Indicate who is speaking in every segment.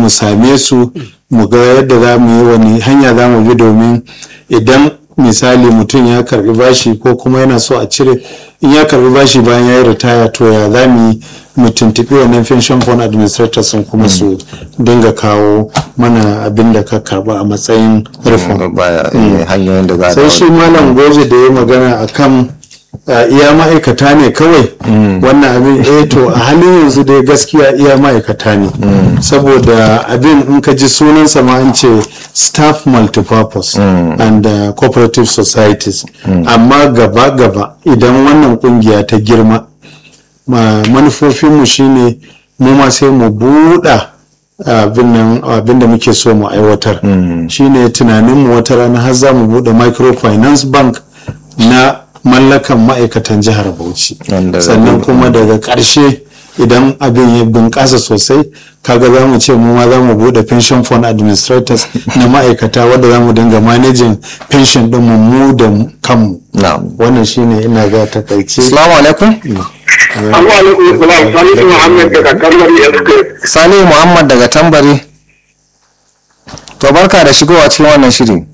Speaker 1: mu same su mu ga yadda za mu yi wani hanya za mu bi domin idan misali mutum ya karbi bashi ko kuma yana so a cire in ya karbi bashi bayan ya yi ritaya to ya za mu yi mu tuntuɓi wannan pension fund administrators sun kuma su dinga kawo mana abin da ka karba a matsayin rufin
Speaker 2: baya eh, hanyoyin da za a
Speaker 1: sai shi malam goje da ya magana akan a iya ma'aikata ne kawai wannan abin eh to a halin yanzu dai gaskiya iya ma'aikata ne saboda abin in ka ji sunansa ma an ce staff multipurpose and uh, cooperative societies amma gaba gaba idan wannan kungiya ta girma ma manufofinmu shine mu ma sai mu buɗa abin nan abin da muke so mu aiwatar shine tunaninmu wata rana har za mu buɗe microfinance bank na mallakan ma'aikatan jihar bauchi
Speaker 2: Wanda za
Speaker 1: sannan
Speaker 2: mu-
Speaker 1: kuma daga ƙarshe idan abin ya bunƙasa sosai kaga za mu ce mu ma za mu buɗe pension fund administrators na ma'aikata wadda za mu dinga managing pension ɗin mu mu da kanmu
Speaker 2: na'am
Speaker 1: wannan shine ina ga takaice
Speaker 2: assalamu alaikum
Speaker 3: Assalamu alaikum salam Salisu Muhammad daga Kalmar Yaske.
Speaker 2: salihu muhammad daga tambari to barka da shigowa cikin wannan shiri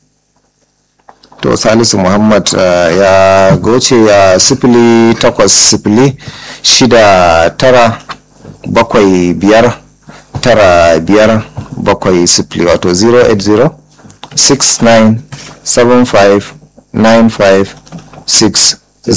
Speaker 2: to salisu muhammad uh, ya goce ya sifili takwas sifili shida tara bakwai biyar tara biyar bakwai sifili wato 080 69 75 95 60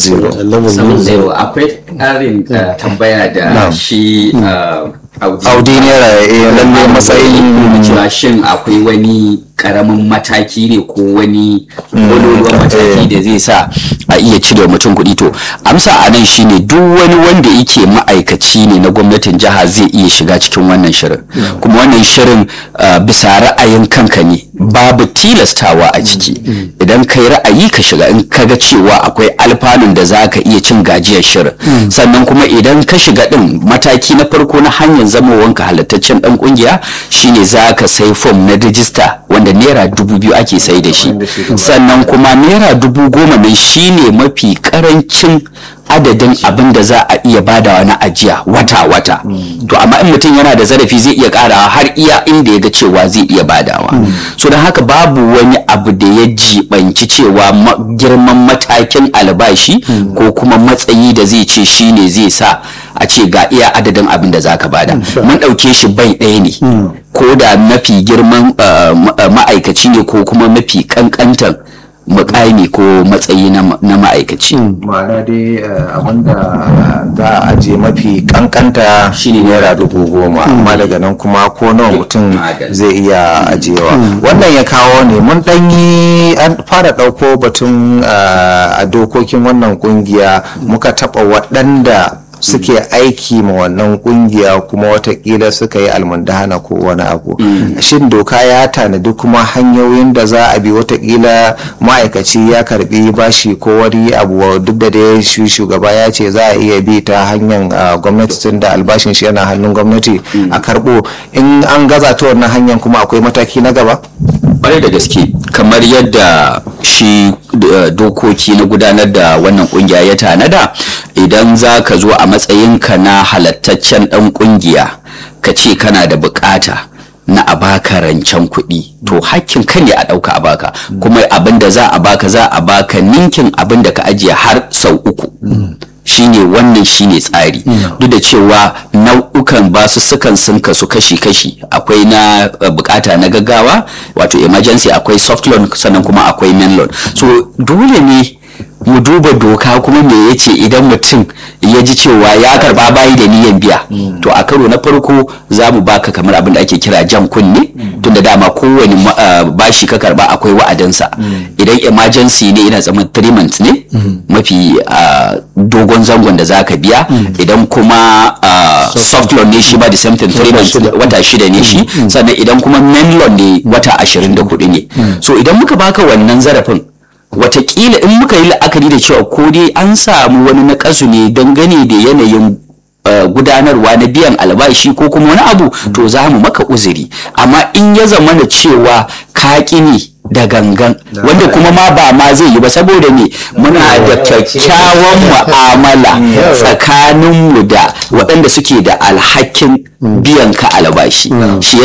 Speaker 4: saman zero akwai ƙarin uh, tambaya da
Speaker 2: Na'am.
Speaker 4: shi uh,
Speaker 2: audi naira eh, lalle matsayin
Speaker 4: da cewa shin akwai wani karamin mataki ne ko wani kololuwan mataki da zai sa a iya cire mutum kuɗi to amsa a nan shine duk wani wanda yake ma'aikaci ne na gwamnatin jiha zai iya shiga cikin wannan shirin kuma wannan shirin uh, bisa ra'ayin kanka ne babu tilastawa a ciki idan kai ra'ayi ka shiga in ka ga cewa akwai alfanun da za ka iya cin gajiyar shirin sannan kuma idan ka shiga din mataki na farko na hanyar zamowanka halittaccen dan kungiya shine za ka sai fom na rijista wanda naira dubu biyu ake sai da shi sannan kuma naira dubu goma nan shine mafi karancin adadin abin da za a iya badawa na ajiya wata-wata to amma in mutum yana da zarafi zai iya karawa har iya inda ya ga cewa zai iya badawa so don haka babu wani abu da ya jibanci cewa ma- girman matakin albashi ko kuma matsayi da zai ce shine zai sa a ce ga iya adadin abin da zaka bada mun ɗauke shi bai ɗaya ne ko da mafi girman uh, ma- uh, ma'aikaci ne ko kuma mafi kankantan mukami ko matsayi na ma- na ma'aikaci
Speaker 2: ma'ana dai eh, abinda za a ajiye mafi kankanta shine naira dubu goma amma daga nan kuma ko nawa mutum
Speaker 4: Madalla.
Speaker 2: zai iya ajiyewa wannan ya kawo ne mun ɗanyi an fara ɗauko batun eh, a dokokin wannan kungiya muka taɓa waɗanda suke aiki ma wannan kungiya kuma watakila suka yi almundahana ko wani abu shin doka ya tanadi kuma hanyoyin da za a bi watakila ma'aikaci ya karbi bashi ko wani abu duk da dai shi shugaba ya ce za a iya bi ta hanyar ah, gwamnati tun da albashin shi yana hannun gwamnati a karbo in an gaza ta wannan hanyar kuma akwai mataki na gaba
Speaker 4: kwarai da gaske kamar yadda shi uh, dokoki na gudanar da wannan kungiya ya tanada idan za ka zo a matsayinka na halattaccen dan kungiya ka ce kana da bukata na a baka rancen kuɗi to hakkin ka ne a ɗauka a baka kuma abin da za a baka za a baka ninkin abin da ka ajiye har sau uku shine wannan shine tsari duk da cewa nau'ukan basussukan sun kasu kashi-kashi akwai na uh, bukata na gaggawa wato emergency akwai soft loan sannan kuma akwai main loan so dole ne mu duba doka kuma me yace idan mutum ya ji cewa ya karba bayi da niyan biya to a karo na farko za mu baka kamar abin da ake kira jan kunne tunda dama kowane ma- ah, bashi ka karba akwai wa'adinsa idan emergency ne ina tsaman 3 months ne mafi ah, dogon zangon da za ka biya idan kuma ah, soft loan ne shi ba the same thing 3 months ne, wata shida ne shi sannan idan kuma main loan ne wata 24 ne so idan muka baka wannan zarafin watakila in muka yi la'akari da cewa ko dai an samu wani nakasu ne dangane da yanayin uh, gudanarwa na biyan albashi ko kuma wani abu to za mu maka uzuri amma in ya zama da cewa ka ne da gangan wanda kuma ma ba ma zai yi ba saboda ne muna da kyakkyawan mu'amala tsakaninmu da waɗanda suke da alhakin biyan ka albashi shi